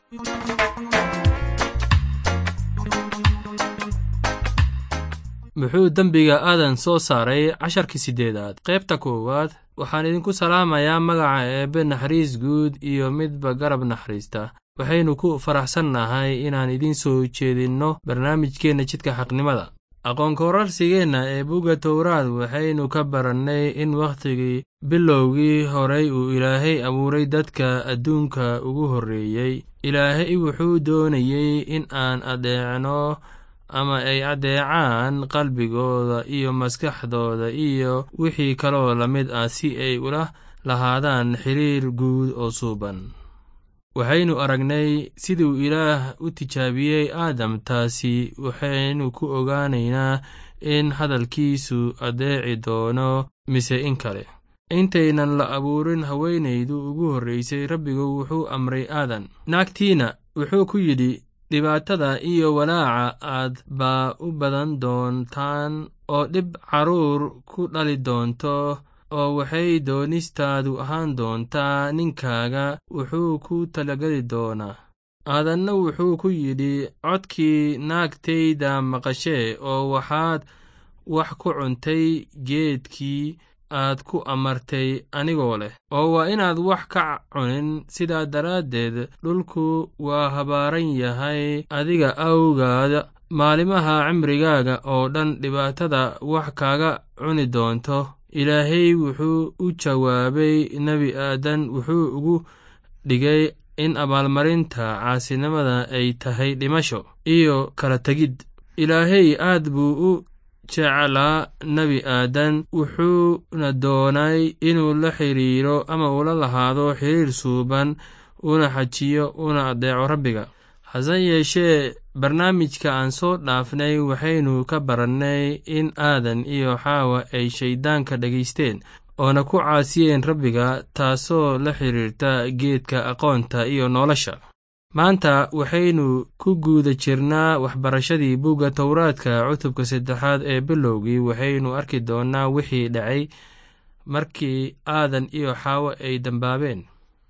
muxuu dembiga aadan soo saaray casharkii siddeedaad qaybta koowaad waxaan idinku salaamayaa magaca eebbe naxariis guud iyo midba garab naxariista waxaynu ku faraxsannahay inaan idiin soo jeedinno barnaamijkeenna jidka xaqnimada aqoonkorarsigeenna ee bugga towraad waxaynu ka barannay in wakhtigii bilowgii horay uu ilaahay abuuray dadka adduunka ugu horreeyey ilaahay wuxuu doonayey in aan adeecno ama ay addeecaan qalbigooda iyo maskaxdooda iyo wixii kaloo la mid ah si ay ula lahaadaan xiriir guud oo suuban waxaynu aragnay siduu ilaah u tijaabiyey aadam taasi waxaynu ku ogaanaynaa in hadalkiisu addeeci doono mise in kale intaynan la abuurin haweenaydu ugu horraysay rabbigu wuxuu amray aadan naagtiina wuxuu ku yidhi dhibaatada iyo walaaca aad baa u badan doontaan oo dhib carruur ku dhali doonto oo waxay doonistaadu ahaan doontaa ninkaaga wuxuu ku talageli doonaa aadanna wuxuu ku yidhi codkii naagtayda maqashee oo waxaad wax ku cuntay geedkii aad ku amartay anigoo leh oo waa inaad wax ka cunin sidaa daraaddeed dhulku waa habaaran yahay adiga awgaada maalimaha cimrigaaga oo dhan dhibaatada wax kaaga cuni doonto ilaahay wuxuu u jawaabay nebi aadan wuxuu ugu dhigay in abaalmarinta caasinimada ay tahay dhimasho iyo kala tegid ilaahay aad buu u jeclaa nebi aadan wuxuuna doonay inuu la xiriiro ama ula lahaado xiriir suuban una xajiyo una addeeco rabbiga hase yeeshee barnaamijka aan soo dhaafnay waxaynu ka barannay in aadan iyo xaawa ay shayddaanka dhegaysteen oona ku caasiyeen rabbiga taasoo la xiriirta geedka aqoonta iyo nolosha maanta waxaynu ku guuda jirnaa waxbarashadii bugga towraadka cutubka saddexaad ee bilowgii waxaynu arki doonnaa wixii dhacay markii aadan iyo xaawo ay dambaabeen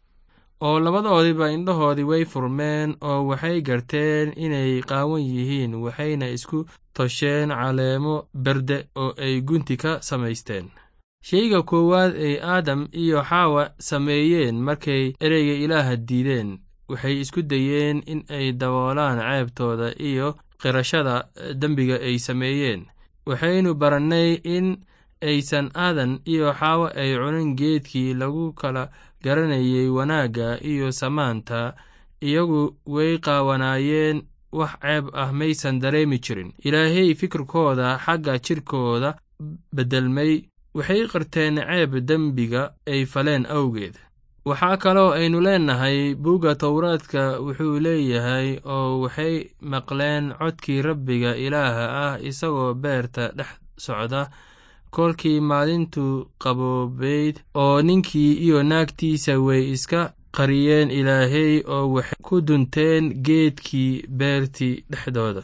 oo labadoodiba indhahoodii way furmeen oo waxay garteen inay qaawan yihiin waxayna isku tosheen caleemo berde oo ay gunti ka samaysteen sheyga koowaad ay aadam iyo xaawa sameeyeen markay ereyga ilaaha diideen waxay isku dayeen in ay daboolaan ceebtooda iyo qirashada dembiga ay sameeyeen waxaynu barannay in aysan aadan iyo xaawo ay cunin geedkii lagu kala garanayay wanaagga iyo samaanta iyagu way qaawanaayeen wax ceeb ah maysan dareemi jirin ilaahay fikirkooda xagga jidhkooda beddelmay waxay qirteen ceeb dembiga ay faleen awgeed waxaa kaloo aynu leennahay bugga towraadka wuxuu leeyahay oo waxay maqleen codkii rabbiga ilaaha ah isagoo beerta dhex socda kolkii maalintu qaboobayd oo ninkii iyo naagtiisa way iska qariyeen ilaahay oo waxay ku dunteen geedkii beertii dhexdooda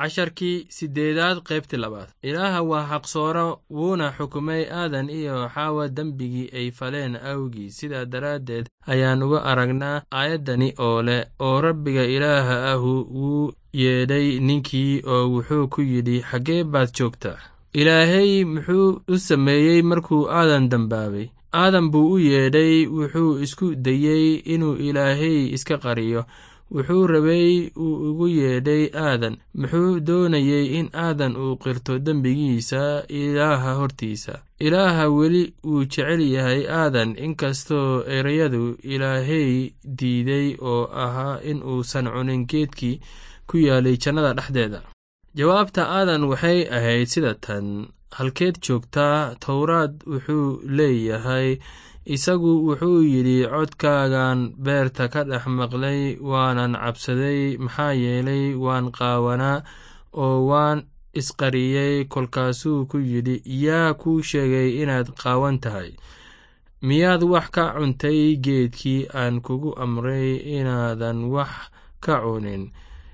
casharkii siddeedaad qaybtii labaad ilaaha waa xaqsooro wuuna xukumay aadan iyo xaawa dembigii ay faleen awgii sidaa daraaddeed ayaan uga aragnaa aayaddani oo leh oo rabbiga ilaaha ahu wuu yeedhay ninkii oo wuxuu ku yidhi xaggee baad joogtaa ilaahay muxuu u sameeyey markuu aadan dembaabay aadan buu u yeedhay wuxuu isku dayey inuu ilaahay iska qariyo wuxuu rabay uu ugu yeedhay aadan muxuu doonayey in aadan uu qirto dembigiisa ilaaha hortiisa ilaaha weli wuu jecel yahay aadan inkastoo ereyadu ilaahay diiday oo ahaa in uusan cunin geedkii ku yaalay jannada dhexdeeda jawaabta aadan waxay ahayd sida tan halkeed joogtaa towraad wuxuu leeyahay isagu wuxuu yidhi codkaagan beerta ka dhex maqlay waanan cabsaday maxaa yeelay waan qaawanaa oo waan isqariyey kolkaasuu ku yidhi yaa kuu sheegay inaad qaawan tahay miyaad wax ka cuntay geedkii aan kugu amray inaadan wax ka cunin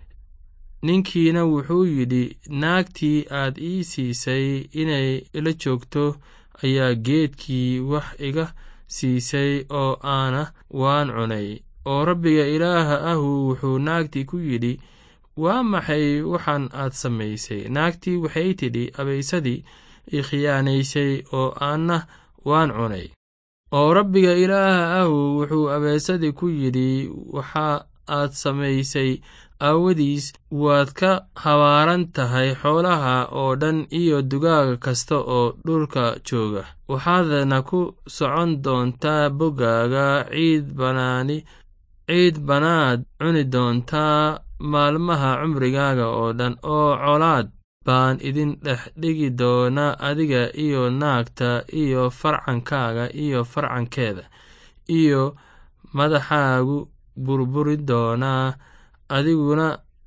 ninkiina wuxuu yidhi naagtii aad ii siisay inay ila joogto ayaa geedkii wax iga siisay oo aana waan cunay oo rabbiga ilaaha ahu wuxuu naagtii ku yidhi waa maxay waxaan aad samaysay naagtii waxay tidhi abaysadii i khiyaanaysay oo aanna waan cunay oo rabbiga ilaaha ahu wuxuu abaysadii ku yidhi waxa aad samaysay aawadiis waad ka habaaran tahay xoolaha oo dhan iyo dugaaga kasta oo dhulka jooga waxaadna ku socon doontaa boggaaga ciid banaani ciid banaad cuni doontaa maalmaha cumrigaaga oo dhan oo colaad baan idin dhex dhigi doonaa adiga iyo naagta iyo farcankaaga iyo farcankeeda iyo madaxaagu burburin doonaa adiguna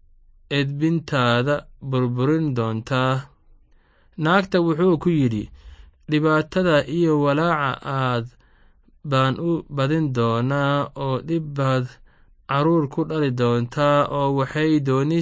edbintaada burburin doontaa naagta wuxuu ku yidhi dhibaatada iyo walaaca aad baan u badin doonaa oo dhib baad carruur ku dhali doontaa oo waxay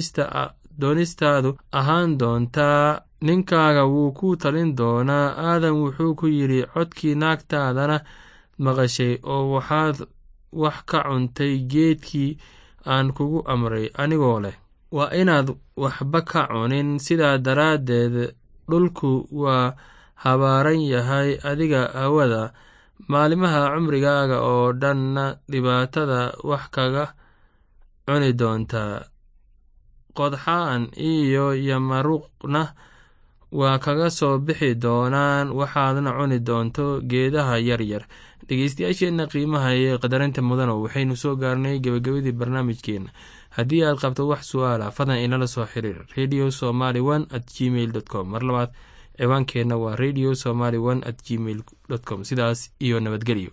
doonistaadu ahaan doontaa ninkaaga wuu ku talin doonaa aadan wuxuu ku yidhi codkii naagtaadana maqashay oo waxaad wax ka cuntay geedkii aan kugu amray anigoo leh waa inaad waxba ka cunin sidaa daraaddeed dhulku waa habaaran yahay adiga awada maalimaha cumrigaaga oo dhanna dhibaatada wax kaga cuni doontaa qodxaan iyo yamaruqna waa kaga soo bixi doonaan waxaadna cuni doonto geedaha yaryar dhegeystayaasheenna qiimaha iyo qadarinta mudano waxaynu soo gaarnay gebagabadii barnaamijkeenna haddii aad qabto wax su-aala fadlan inala soo xiriir radio somaly one at gmail dot com mar labaad ciwaankeenna waa radio somaly one at gmail dot com sidaas iyo nabadgelyo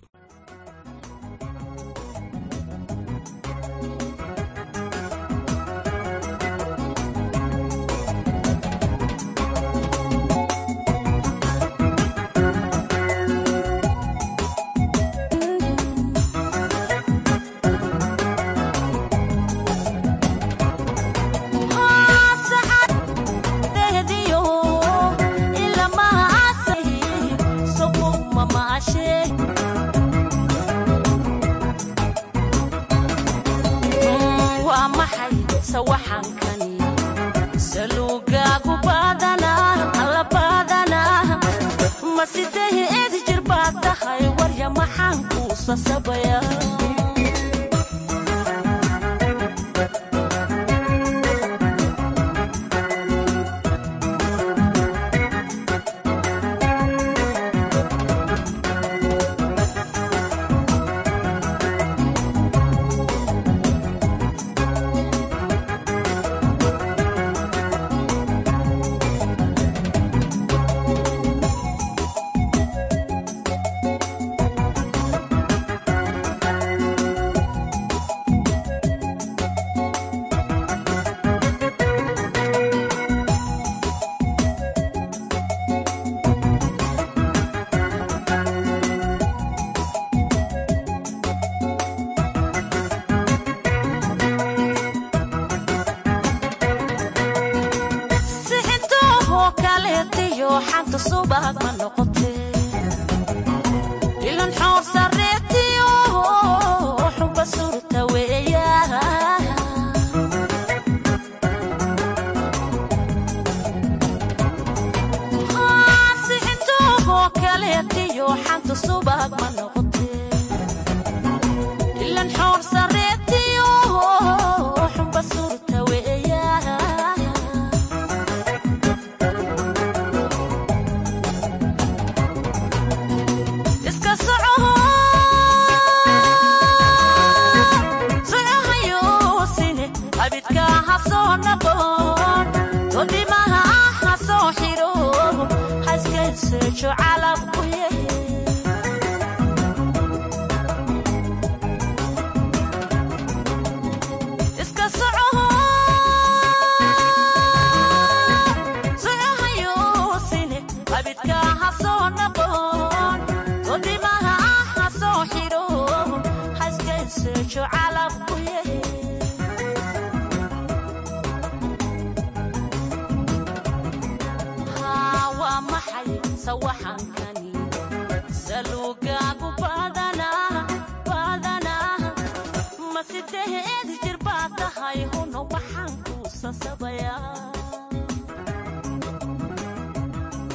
iyo xanta subag ma noqote ilan xoor sareetiyo xuba surta weeya sixintoogo kaleetiyo xanta subag ma noqote ilan xoor sareetiyo xuba surta weeya iska socoho socohayosine abidka ha soo noqon todimaha ha soo xiro ha iskayseejo calabku yahe iska socoho socohayosine abidka ha soo noqon todimaha ha soo xiro ha iskayseejo calabku yahe haa waa maxay sawaxankani saluugaagu badanaa badanaa ma sideed jir baad tahay huno waxaan kuu sasabayaa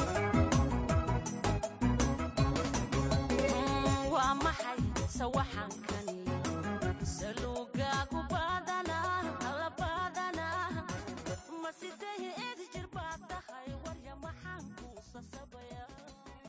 waa maxay sawaxan